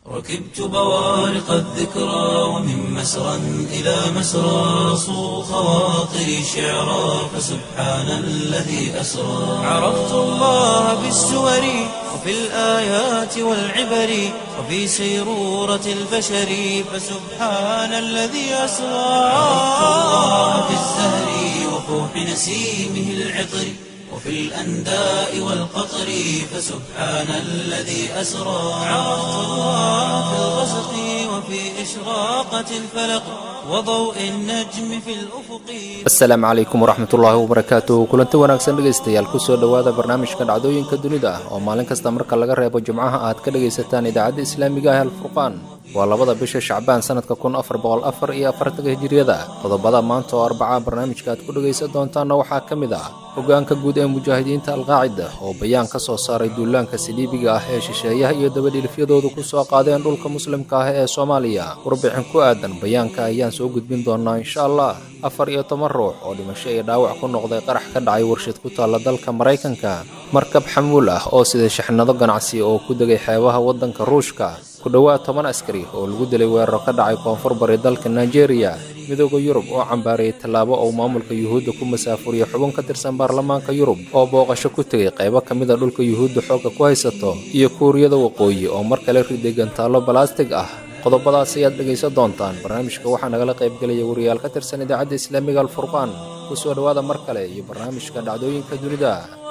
ركبت بوارق الذكرى ومن مسرى إلى مسرى صو خواطري شعرا فسبحان الذي أسرى عرفت الله بالسور وفي الآيات والعبر وفي سيرورة البشر فسبحان الذي أسرى عرفت الله بالزهر وفوح نسيمه العطر وفي الأنداء والقطر فسبحان الذي أسرى عرفت الله في الغسق وفي إشراقة الفلق وضوء النجم في الأفق asalaamu calaykum waraxmatullaahi wabarakaatu kulanti wanaagsan dhegaystayaal kusoo dhowaada barnaamijka dhacdooyinka dunida oo maalin kasta marka laga reebo jimcaha aad ka dhegaysataan idaacadda islaamiga ah alfurqaan waa labada bisha shacbaan sanadka kun afar boqol afar iyo afartanka hijiriyada qodobada maanta oo arbaca barnaamijka aad ku dhegaysan doontaanna waxaa ka mid ah hogaanka guud ee mujaahidiinta alqaacida oo bayaan ka soo saaray duulaanka saliibiga ah ee shisheeyaha iyo dabadhilifyadoodu ku soo qaadeen dhulka muslimka ah ee soomaaliya warbixin ku aadan bayaanka ayaan soo gudbin doonaa insha allah afar iyo toban ruux oo dhimasho iyo dhaawac ku noqday qarax ka dhacay warshad ku taalla dalka maraykanka markab xamuul ah oo sida shixnado ganacsi oo ku degay xeebaha waddanka ruushka ku dhowaad toban askari oo lagu dilay weeraro ka dhacay koonfur bari dalka nigeria midooda yurub oo cambaarayay tallaabo uu maamulka yuhuudda ku masaafuriyo xubin ka tirsan baarlamaanka yurub oo booqasho ku tegay qaybo ka mid a dhulka yuhuudda xoogga ku haysato iyo kuuriyada waqooyi oo mar kale riday gantaallo balastig ah qodobadaas ayaad dhegaysan doontaan barnaamijka waxaa nagala qaybgelaya wariyaal ka tirsan idaacadda islaamiga alfurqaan ku soo dhowaada mar kale iyo barnaamijka dhacdooyinka dunida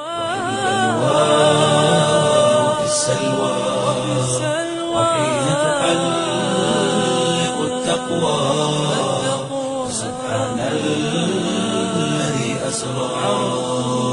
في السلوى وحين تحلق التقوى سبحان الذي أسرى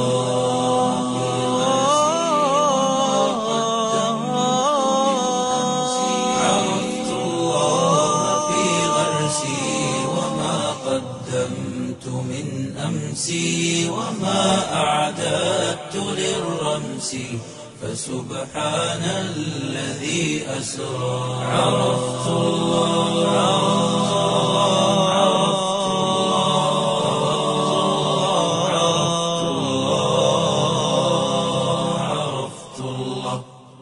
عرفت الله في غرسي وما قدمت من أمسي وما أعددت للرمس فسبحان الذي أسرى عرفت الله عرفت الله عرفت الله عرفت الله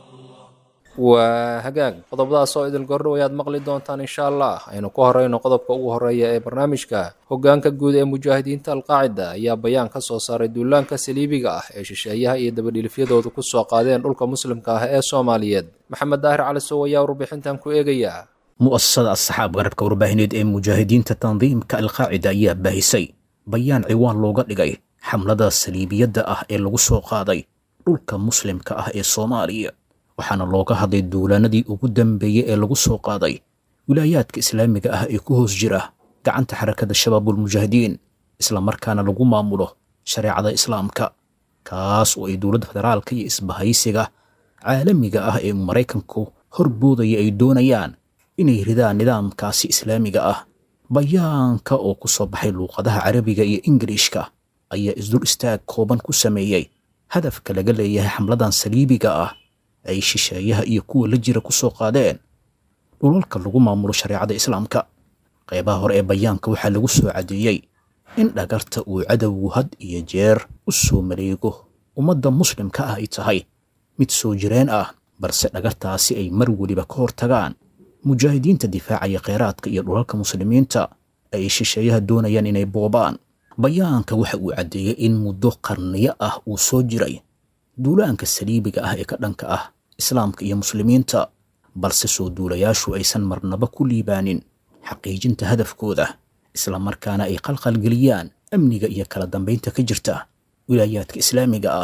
waa hagaag qodobadaas oo idil gordhow ayaad maqli doontaan insha allah aynu ku horeyno qodobka ugu horeeya ee barnaamijka hogaanka guud ee mujaahidiinta alqaacida ayaa bayaan ka soo saaray duulaanka saliibiga ah ee shisheeyaha iyo dabadhilifyadoodu ku soo qaadeen dhulka muslimka ah ee soomaaliyeed maxamed daahir cali sow ayaa warbixintan ku eegaya mu'asasada asxaab garabka warbaahineed ee mujaahidiinta tandiimka alqaacida ayaa baahisay bayaan ciwaan looga dhigay xamlada saliibiyadda ah ee lagu soo qaaday dhulka muslimka ah ee soomaaliya waxaana looga hadlay duulaanadii ugu dambeeyey ee lagu soo qaaday wilaayaadka islaamiga ah ee ku hoos jira gacanta xarakada shabaabulmujaahidiin islamarkaana lagu maamulo shareecada islaamka kaas oo ay dowladda federaalka iyo isbahaysiga caalamiga ah ee maraykanku horboodaya ay doonayaan inay ridaan nidaamkaasi islaamiga ah bayaanka oo ku soo baxay luuqadaha carabiga iyo ingiriishka ayaa isdul istaag kooban ku sameeyey hadafka laga leeyahay xamladan saliibiga ah ay shisheeyaha iyo kuwa la jira ku soo qaadeen dhulalka lagu maamulo shareecada islaamka qaybaha hore ee bayaanka waxaa lagu soo caddeeyey in dhagarta uu cadowgu had iyo jeer u soo mareego ummadda muslimka ah ay tahay mid soo jireen ah balse dhagartaasi ay mar weliba ka hortagaan mujaahidiinta difaacaya kheyraadka iyo dhulalka muslimiinta ay shisheeyaha doonayaan inay boobaan bayaanka waxa uu caddeeyey in muddo qarniyo ah uu soo jiray duulaanka saliibiga ah ee ka dhanka ah islaamka iyo muslimiinta balse soo duulayaashu aysan marnaba ku liibaanin xaqiijinta hadafkooda islamarkaana ay qalqalgeliyaan amniga iyo kala dambaynta ka jirta wilaayaadka islaamiga ah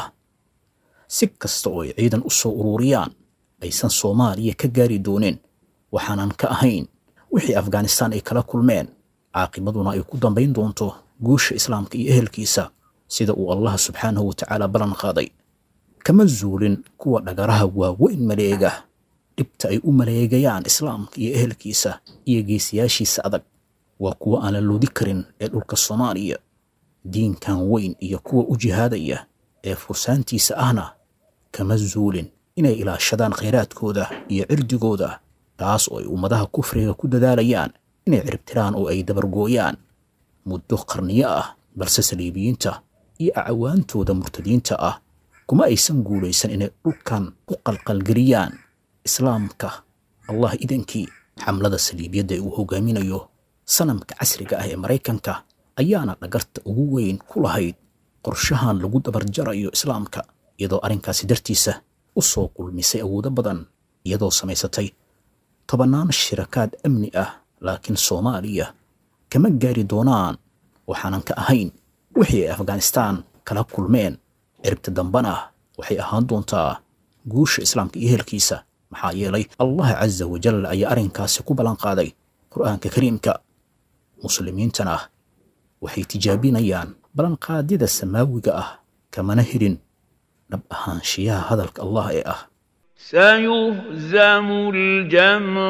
si kasta oo ay ciidan u soo ururiyaan aysan soomaaliya ka gaari doonin waxaanan ka ahayn wixii afghanistaan ay kala kulmeen caaqibaduna ay ku dambayn doonto guusha islaamka iyo ehelkiisa sida uu allah subxaanahu wa tacaala ballan qaaday kama zuulin kuwa dhagaraha waaweyn maleega dhibta ay u maleegayaan islaamka iyo ehelkiisa iyo geesiyaashiisa adag waa kuwa aan la loodi karin ee dhulka soomaaliya diinkan weyn iyo kuwa u jihaadaya ee fursaantiisa ahna kama zuulin inay ilaashadaan khayraadkooda iyo cirdigooda taas oo ay ummadaha kufriga ku dadaalayaan inay ciribtiraan oo ay dabargooyaan muddo qarniyo ah balse saliibiyiinta iyo acawaantooda murtadiinta ah kuma aysan guulaysan inay dhulkan ku qalqalgeliyaan islaamka allah idankii xamlada saliibiyadda ee uu hogaaminayo sanamka casriga ah ee maraykanka ayaana dhagarta ugu weyn ku lahayd qorshahan lagu dabarjarayo islaamka iyadoo arrinkaasi dartiisa u soo kulmisay awoodo badan iyadoo samaysatay tobannaan shirakaad amni ah laakiin soomaaliya kama gaari doonaan waxaanan ka ahayn wixii ay afghanistaan kala kulmeen ciribta dambana waxay ahaan doontaa guusha islaamka iyo ehelkiisa maxaa yeelay allah casa wajal ayaa arrinkaasi ku ballan qaaday qur'aanka kariimka muslimiintana waxay tijaabinayaan ballanqaadyada samaawiga ah kamana helin dhab ahaanshiyaha hadalka allah ee ah سيهزم الجمع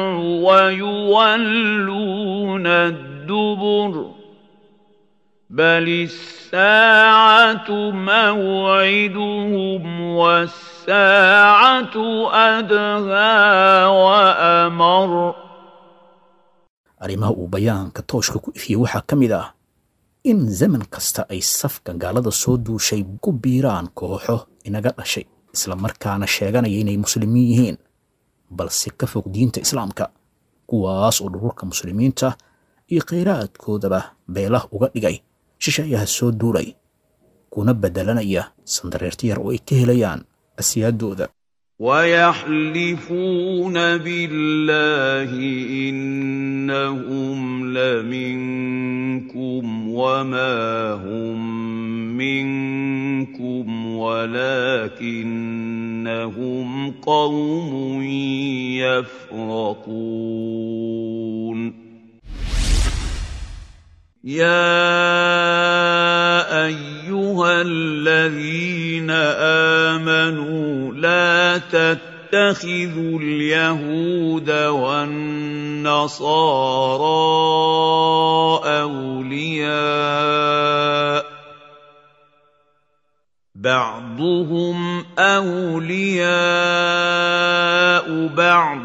ويولون الدبر بل الساعة موعدهم والساعة أدهى وأمر arrimaha uu bayaanka tooshka ku ifiyey waxaa ka mid ah in zaman kasta ay safka gaalada soo duushay ku biiraan kooxo inaga dhashay isla markaana sheeganaya inay muslimiin yihiin balse ka fog diinta islaamka kuwaas oo dhululka muslimiinta iyo khayraadkoodaba beelah uga dhigay shisheeyaha soo duulay kuna beddelanaya sandareerti yar oo ay ka helayaan asiyaadooda ويحلفون بالله إنهم لمنكم وما هم منكم ولكنهم قوم يفرقون يا ايها الذين امنوا لا تتخذوا اليهود والنصارى اولياء بعضهم اولياء بعض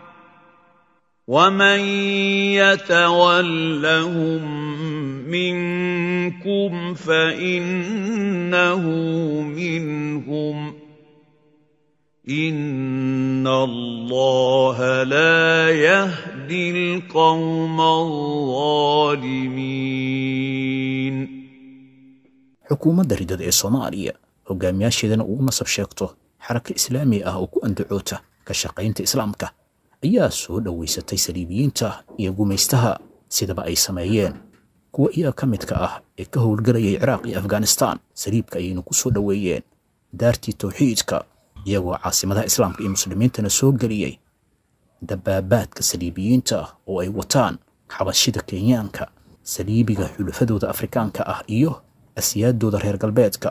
ومن يتولهم منكم فانه منهم ان الله لا يهدي القوم الظالمين xukuumadda ridada ee soomaaliya hogaamiyaasheedana uu u nasab sheegto xaraka islaami ah oo ku andacoota ka shaqaynta islaamka ayaa soo dhowaysatay saliibiyiinta iyo gumaystaha sidaba ay sameeyeen kuwa iyaga ka midka ah ee ka howlgelayay ciraaq iyo afghanistaan saliibka ayaynu ku soo dhoweeyeen daartii tawxiidka iyagoo caasimadaha islaamka iyo muslimiintana soo geliyey dabaabaadka saliibiyiinta oo ay wataan xabashida kenyaanka saliibiga xulafadooda afrikaanka ah iyo asiyaadooda reer galbeedka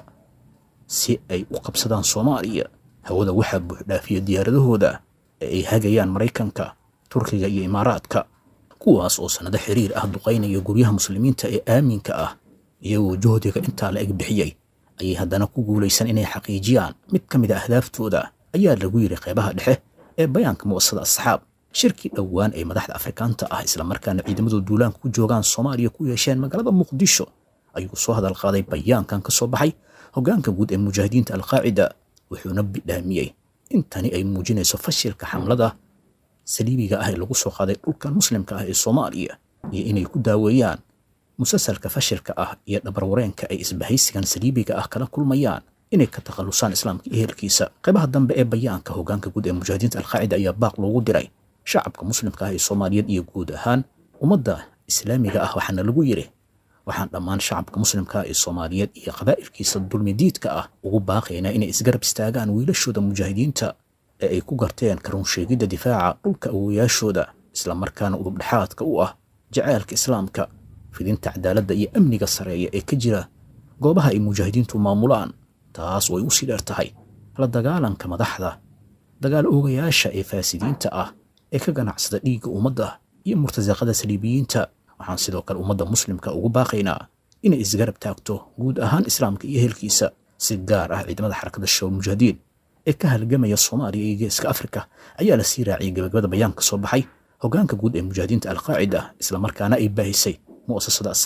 si ay u qabsadaan soomaaliya hawada waxaa buuxdhaafiya diyaaradahooda ee ay hagayaan maraykanka turkiga iyo imaaraadka kuwaas oo sannado xiriir ah duqaynaya guryaha muslimiinta ee aaminka ah iyagoo juhdiga intaa la eg bixiyey ayay haddana ku guulaysan inay xaqiijiyaan mid ka mid a ahdaafdooda ayaa lagu yidhi qeybaha dhexe ee bayaanka mu'asasada asxaab shirkii dhowaan ee madaxda afrikaanta ah islamarkaana ciidamadooda duulaanka ku joogaan soomaaliya ku yeesheen magaalada muqdisho ayuu soo hadal qaaday bayaankan ka soo baxay hoggaanka guud ee mujaahidiinta alqaacida wuxuuna bidhaamiyey in tani ay muujinayso fashilka xamlada saliibiga ah ee lagu soo qaaday dhulkan muslimka ah ee soomaaliya iyo inay ku daaweeyaan musalsalka fashilka ah iyo dhabarwareenka ay isbahaysigan saliibiga ah kala kulmayaan inay ka takhallusaan islaamka iyo ehelkiisa qaybaha dambe ee bayaanka hoggaanka guud ee mujaahidiinta alqaacida ayaa baaq loogu diray shacabka muslimka ah ee soomaaliyeed iyo guud ahaan ummadda islaamiga ah waxaana lagu yidhi waxaan dhammaan shacabka muslimka ee soomaaliyeed iyo qabaa'ilkiisa dulmidiidka ah ugu baaqaynaa inay isgarab istaagaan wiilashooda mujaahidiinta ee ay ku garteen karunsheegidda difaaca dhulka awowayaashooda islamarkaana udubdhexaadka u ah jaceylka islaamka fidinta cadaaladda iyo amniga sareeya ee ka jira goobaha ay mujaahidiintu maamulaan taas oo ay u sii dheer tahay la dagaalanka madaxda dagaal oogayaasha ee faasidiinta ah ee ka ganacsada dhiigga ummadda iyo murtasaqada saliibiyiinta waxaan sidoo kale ummadda muslimka ugu baaqaynaa inay isgarab taagto guud ahaan islaamka iyo ehelkiisa si gaar ah ciidamada xarakada shabaab mujaahidiin ee ka halgamaya soomaaliya iyo geeska afrika ayaa la sii raaciyay gabagabada bayaan ka soo baxay hoggaanka guud ee mujaahidiinta alqaacida islamarkaana ay baahisay mu'asasada asxaab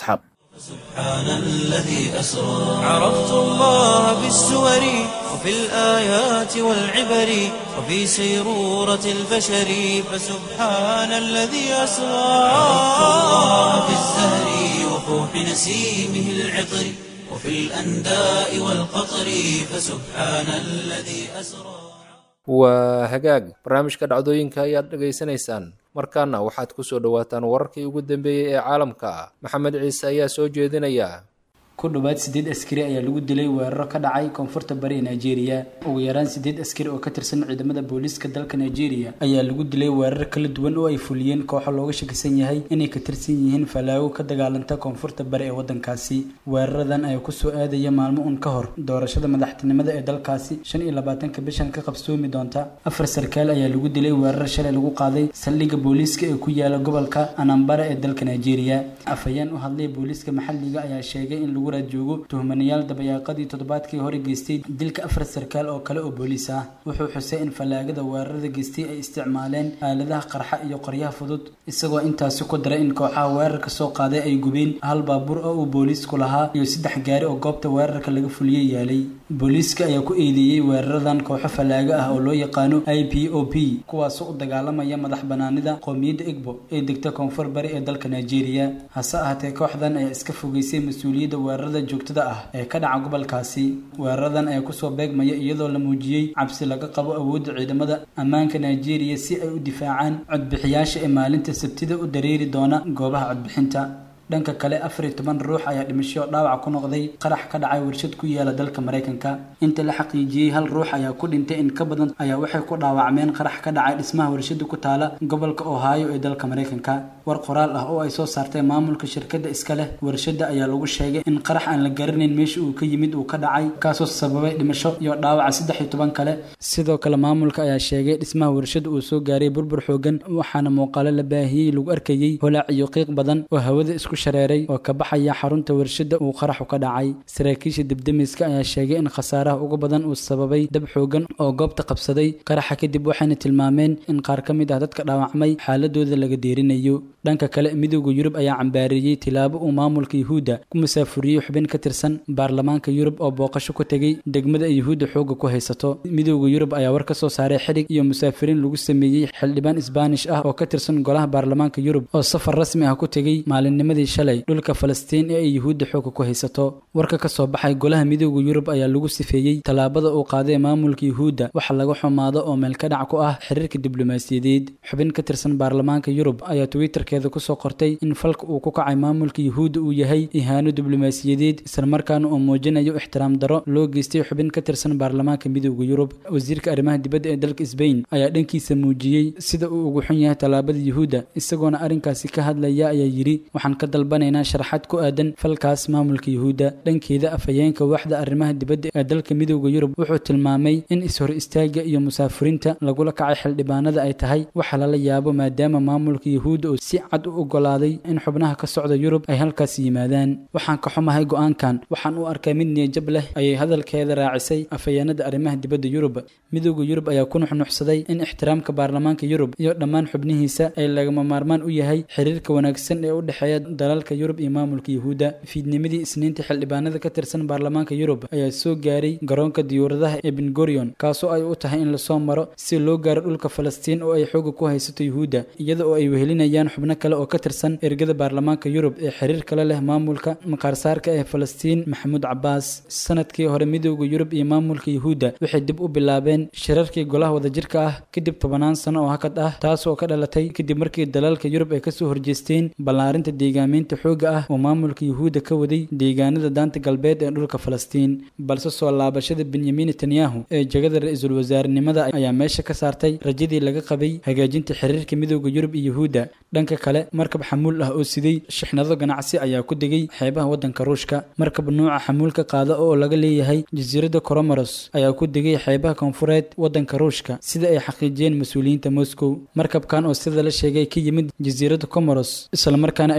سبحان الذي أسرى عرفت الله بالسور وفي الآيات والعبر وفي سيرورة البشر فسبحان الذي أسرى عرفت الله بالزهر وفوح نسيمه العطر وفي الأنداء والقطر فسبحان الذي أسرى waa hagaag barnaamijka dhacdooyinka ayaad dhegaysanaysaan markaana waxaad ku soo dhowaataan wararkii ugu dambeeyey ee caalamka maxamed ciise ayaa soo jeedinaya ku dhowaad sideed askari ayaa lagu dilay weeraro ka dhacay koonfurta bari ee nigeria ugu yaraan sideed askari oo ka tirsan ciidamada booliiska dalka nigeria ayaa lagu dilay weerar kala duwan oo ay fuliyeen kooxo looga shakisan yahay inay ka tirsan yihiin falaago ka dagaalanta koonfurta bari ee wadankaasi weeraradan ayaa kusoo aadaya maalmo un ka hor doorashada madaxtinimada ee dalkaasi shan iyo labaatanka bishan ka qabsoomi doonta afar sarkaal ayaa lagu dilay weerar shalay lagu qaaday saldhigga booliiska ee ku yaala gobolka anambara ee dalka nigeria afhayeen u hadlay booliiska maxalliga ayaa sheegay in lagu joogo tuhmanayaal dabayaaqadii toddobaadkii hore geystay dilka afar sarkaal oo kale oo booliis ah wuxuu xusay in fallaagada weerarada geystay ay isticmaaleen aaladaha qarxa iyo qoryaha fudud isagoo intaasi ku daray in kooxaha weerarka soo qaaday ay gubeen hal baabuur oo uu booliisku lahaa iyo saddex gaari oo goobta weerarka laga fuliyey yaalay booliiska ayaa ku eedeeyey weeraradan kooxo fallaago ah oo loo yaqaano i p o p kuwaasoo u dagaalamaya madax banaanida qoomiyadda egbo ee degta koonfur bari ee dalka nigeria hase ahaatee kooxdan ayaa iska fogeysay mas-uuliyadda weerarada joogtada ah ee ka dhaca gobolkaasi weeraradan ayaa kusoo beegmaya iyadoo la muujiyey cabsi laga qabo awoodda ciidamada ammaanka nigeria si ay u difaacaan codbixiyaasha ee maalinta sabtida u dareeri doona goobaha codbixinta dhanka kale afar iyo toban ruux ayaa dhimasho dhaawac ku noqday qarax ka dhacay warshad ku yaala dalka maraykanka inta la xaqiijiyey hal ruux ayaa ku dhintay in ka badan ayaa waxay ku dhaawacmeen qarax ka dhacay dhismaha warshada ku taala gobolka ohio ee dalka maraykanka war qoraal ah oo ay soo saartay maamulka shirkadda iska leh warshada ayaa lagu sheegay in qarax aan la garanayn meesha uu ka yimid uu ka dhacay kaasoo sababay dhimasho iyo dhaawaca saddex iyo toban kale sidoo kale maamulka ayaa sheegay dhismaha warshada uu soo gaaray burbur xoogan waxaana muuqaalo la baahiyey lagu arkayey holaac iyo qiiq badan oo hawada isku shareeray oo ka baxaya xarunta warshada uu qaraxu ka dhacay saraakiisha debdemiska ayaa sheegay in khasaaraha ugu badan uu sababay dab xoogan oo goobta qabsaday qaraxa kadib waxayna tilmaameen in qaar ka mid ah dadka dhaawacmay xaaladooda laga deerinayo dhanka kale midowda yurub ayaa cambaareeyey tilaabo uu maamulka yuhuudda ku musaafuriyey xubin ka tirsan baarlamaanka yurub oo booqasho ku tegey degmada ay yuhuudda xoogga ku haysato midowda yurub ayaa war ka soo saaray xidhig iyo musaafiriin lagu sameeyey xildhibaan isbaanish ah oo ka tirsan golaha baarlamaanka yurub oo safar rasmi ah ku tegey maalinnimadii shalay dhulka falastiin ee ay yuhuudda xoogga ku haysato warka ka soo baxay golaha midowda yurub ayaa lagu sifeeyey tallaabada uu qaaday maamulka yuhuudda waxa laga xumaado oo meel ka dhac ku ah xiriirka diblomaasiyadeed xubin ka tirsan baarlamaanka yurub ayaa twitterkeeda kusoo qortay in falka uu ku kacay maamulka yuhuudda uu yahay ihaano diblomaasiyadeed islamarkaana uu muujinayo ixtiraam daro loo geystay xubin ka tirsan baarlamaanka midowda yurub wasiirka arrimaha dibadda ee dalka sbain ayaa dhankiisa muujiyey sida uu ugu xun yahay tallaabada yuhuudda isagoona arrinkaasi ka hadlaya ayaa yidhi waxaan ka dalbanaynaa sharaxaad ku aadan falkaas maamulka yuhuudda dhankeeda afhayeenka waaxda arrimaha dibadda ee dalka midowda yurub wuxuu tilmaamay in is-hor istaaga iyo musaafuriinta lagula kacay xildhibaanada ay tahay waxa lala yaabo maadaama maamulka yuhuudda oo si cad u ogolaaday in xubnaha ka socda yurub ay halkaas yimaadaan waxaan ka xumahay go-aankan waxaan u arkay mid niyajab leh ayay hadalkeeda raacisay afhayeenada arrimaha dibadda yurub midowda yurub ayaa ku nuxnuxsaday in ixtiraamka baarlamaanka yurub iyo dhammaan xubnihiisa ay lagama maarmaan u yahay xiriirka wanaagsan ee u dhexeeya dalalka yurub iyo maamulka yuhuudda fiidnimadii isniinta xildhibaanada ka tirsan baarlamaanka yurub ayaa soo gaaray garoonka diyuuradaha ee bengorion kaasoo ay u tahay in lasoo maro si loo gaaro dhulka falastiin oo ay xooga ku haysato yuhuudda iyada oo ay wehelinayaan xubno kale oo ka tirsan ergada baarlamaanka yurub ee xiriir kale leh maamulka maqaarsaarka ee falastiin maxamuud cabaas sanadkii hore midowda yurub iyo maamulka yuhuudda waxay dib u bilaabeen shirarkii golaha wadajirka ah kadib tobanaan sano oo hakad ah taas oo ka dhalatay kadib markii dalalka yurub ay kasoo horjeesteen ballaarinta deegaameynta xoogga ah oo maamulka yuhuudda ka waday deegaanada daanta galbeed ee dhulka falastiin balse soo laabashada benyamin netanyahu ee jegada ra-iisul wasaarenimada ayaa meesha ka saartay rajadii laga qabay hagaajinta xiriirka midowda yurub iyo yuhuudda dhanka kale markab xamuul ah oo siday shixnado ganacsi ayaa ku degay xeebaha waddanka ruushka markab nuuca xamuulka qaada oo laga leeyahay jasiiradda coromoros ayaa ku degay xeebaha koonfureed waddanka ruushka sida ay xaqiijiyeen mas-uuliyiinta moscow markabkan oo sida la sheegay ka yimid jasiiradda comoros islamarkaana ay la socdeen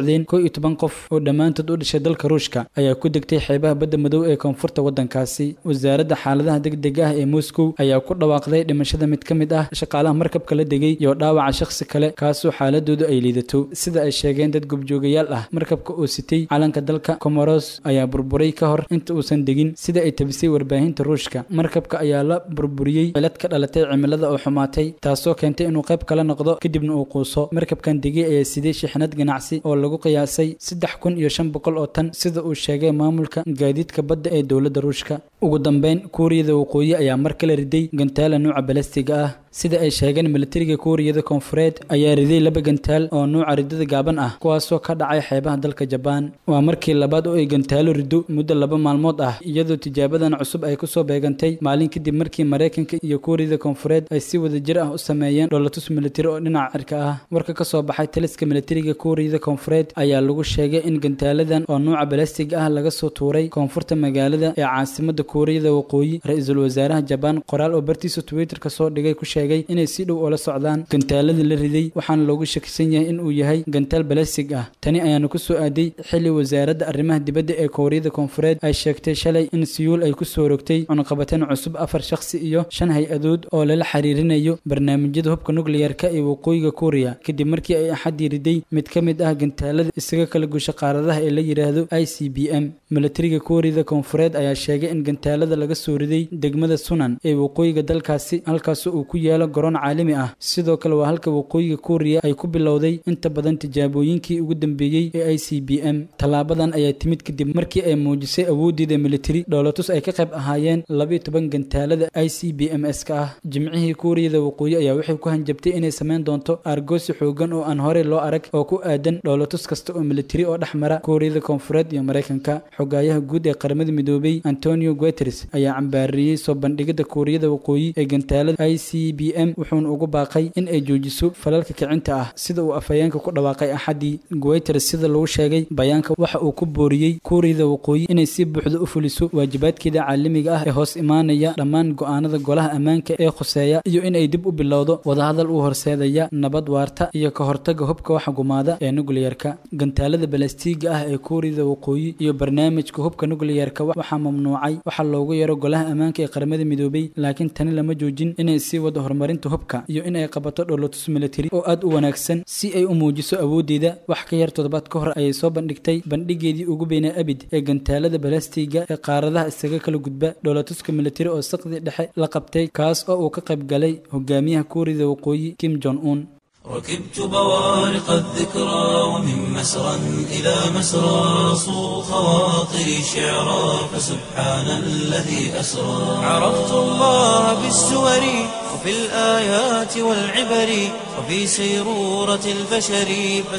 socdeen kow iyo toban qof oo dhammaantood u dhashay dalka ruushka ayaa ku degtay xeebaha badda madow ee koonfurta waddankaasi wasaaradda xaaladaha degdega ah ee moscow ayaa ku dhawaaqday dhimashada mid ka mid ah shaqaalaha markabka la degay iyo dhaawaca shakhsi kale kaasoo xaaladoodu ay liidato sida ay sheegeen dad gobjoogayaal ah markabka oo sitay calanka dalka comoros ayaa burburay ka hor inta uusan degin sida ay tabisay warbaahinta ruushka markabka ayaa la burburiyey cilad ka dhalatay cimilada oo xumaatay taasoo keentay inuu qayb kala noqdo kadibna uu quuso markabkan degay ayaa siday shixnad ganacsi oo lagu qiyaasay saddex kun iyo shan boqol oo tan sida uu sheegay maamulka gaadiidka badda ee dowladda ruushka ugu dambeyn kuuriyada waqooyi ayaa mar kale riday gantaala nuuca balastiga ah sida ay sheegeen militariga kuuriyada koonfureed ayaa riday laba gantaal oo nuuca ridada gaaban ah kuwaasoo ka dhacay xeebaha dalka jabaan waa markii labaad oo ay gantaalo rido muddo laba maalmood ah iyadoo tijaabadan cusub ay kusoo beegantay maalin kadib markii maraykanka iyo kuuriyada koonfureed ay si wada jir ah u sameeyeen dholotus militari oo dhinaca cirka ah warka ka soo baxay taliska militariga kuuriyada koonfureed ayaa lagu sheegay in gantaaladan oo nuuca balastig ah laga soo tuuray koonfurta magaalada ee caasimada kuuriyada waqooyi ra-iisul wasaaraha jabaan qoraal oo bartiisa twitter ka soo dhigay ku sheegay inay si dhow ula socdaan gantaaladii la riday waxaana loogu shakisan yahay in uu yahay gantaal balastig ah tani ayaana ku soo aaday xilli wasaaradda arrimaha dibadda ee kuuriyada koonfureed ay sheegtay shalay in siyuul ay ku soo rogtay cunaqabateen cusub afar shakhsi iyo shan hay-adood oo lala xiriirinayo barnaamijyada hubka nukliyarka ee waqooyiga kuuriya kadib markii ay axadii riday mid ka mid ah gantaalada isaga kala gusha qaaradaha ee la yidhaahdo i c b m militariga kuuriyada koonfureed ayaa sheegay in gantaalada laga soo riday degmada sunan ee waqooyiga dalkaasi halkaasoo uu ku yaalo garoon caalami ah sidoo kale waa halka waqooyiga kuuriya ay ku bilowday inta badan tijaabooyinkii ugu dambeeyey ee i c b m tallaabadan ayaa timid kadib markii ay muujisay awooddeeda militari dhoolatus ay ka qayb ahaayeen labiyo toban gantaalada i c b m s ka ah jimcihii kuuriyada waqooyi ayaa waxay ku hanjabtay inay samayn doonto argoosi xoogan oo aan horey loo arag oo ku aadan dhoolatus kasta oo militari oo dhex mara kuuriyada koonfureed iyo maraykanka xogaayaha guud ee qaramada midoobay antonio guteres ayaa cambaariyey soo bandhigida kuuriyada waqooyi ee gantaalada i c b m wuxuuna ugu baaqay in ay joojiso falalka kicinta ah sida uu afhayeenka ku dhawaaqay axadii guteres sida lagu sheegay bayaanka waxa uu ku booriyey kuuriyada waqooyi inay si buuxda u fuliso waajibaadkeeda caalamiga ah ee hoos imaanaya dhammaan go'aanada golaha ammaanka ee khuseeya iyo inay dib u bilowdo wadahadal uu horseedaya nabad waarta iyo ka hortaga hubka waxa gumaada ee nukliyarka gantaalada balastiiga ah ee kuuriyada waqooyi iyo barnaamijka hubka nukliyarka waxaa mamnuucay waxaa loogu yaro golaha ammaanka ee qaramada midoobay laakiin tani lama joojin inay sii wado horumarinta hubka iyo inay qabato dholotus militari oo aad u wanaagsan si ay u muujiso awooddeeda wax ka yar toddobaad ka hor ayay soo bandhigtay bandhigeedii ugu beynaa abid ee gantaalada balastiga ee qaaradaha isaga kala gudba dholatuska militari oo saqdi dhexe la qabtay kaas oo uu ka qayb galay hogaamiyaha kuuriyada waqooyi kim jong un ركبت بوارق الذكرى ومن مسرى إلى مسرى صو خواطري شعرا فسبحان الذي أسرى عرفت الله بالسور وفي الآيات والعبر وفي سيرورة البشر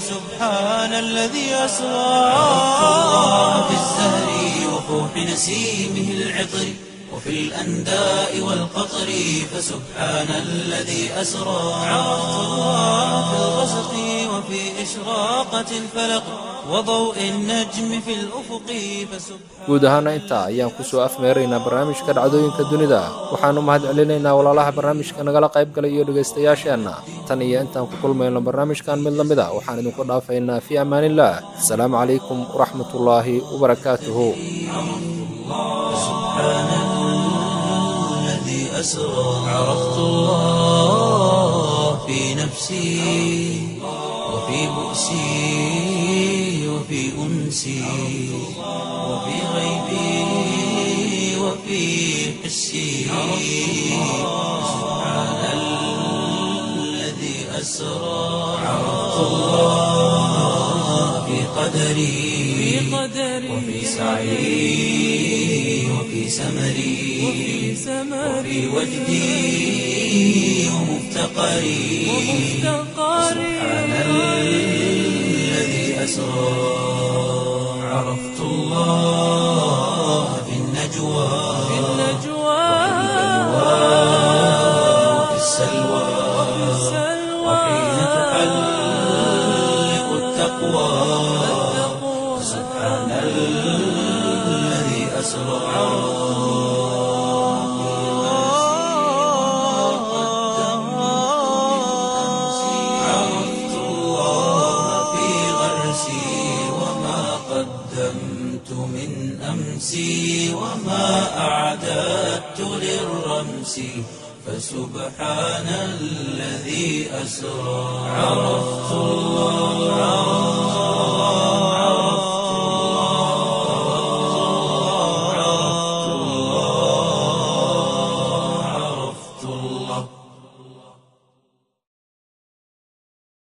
فسبحان الذي أسرى عرفت الله بالزهر وفوح نسيمه العطر وفي الأنداء والقطر فسبحان الذي أسرى عرفت الله في الغسق وفي إشراقة الفلق وضوء النجم في الأفق فسبحان guud ahaana intaa ayaan kusoo afmeeraynaa barnaamijka dhacdooyinka dunida waxaannu mahad celinaynaa walaalaha barnaamijka nagala qayb galay iyo dhegaystayaasheenna tan iyo intaan ku kulmayno barnaamijkan mid la mid a waxaan idinku dhaafaynaa fii ammaanillaah asalaamu calaykum waraxmatullaahi wabarakaatuhu الذي أسرى عرفت الله في نفسي وفي بؤسي وفي أنسي وفي غيبي وفي حسي سبحان الذي أسرى عرفت الله في قدري وفي سعي وفي سمري وفي وجدي ومفتقري سبحان الذي أسرى عرفت الله في النجوى وفي السلوى وحين تحلق التقوى سبحان الذي أسرى عرفت الله في غرسي أمسي وما أعددت للرمس فسبحان الذي أسرى عرفت الله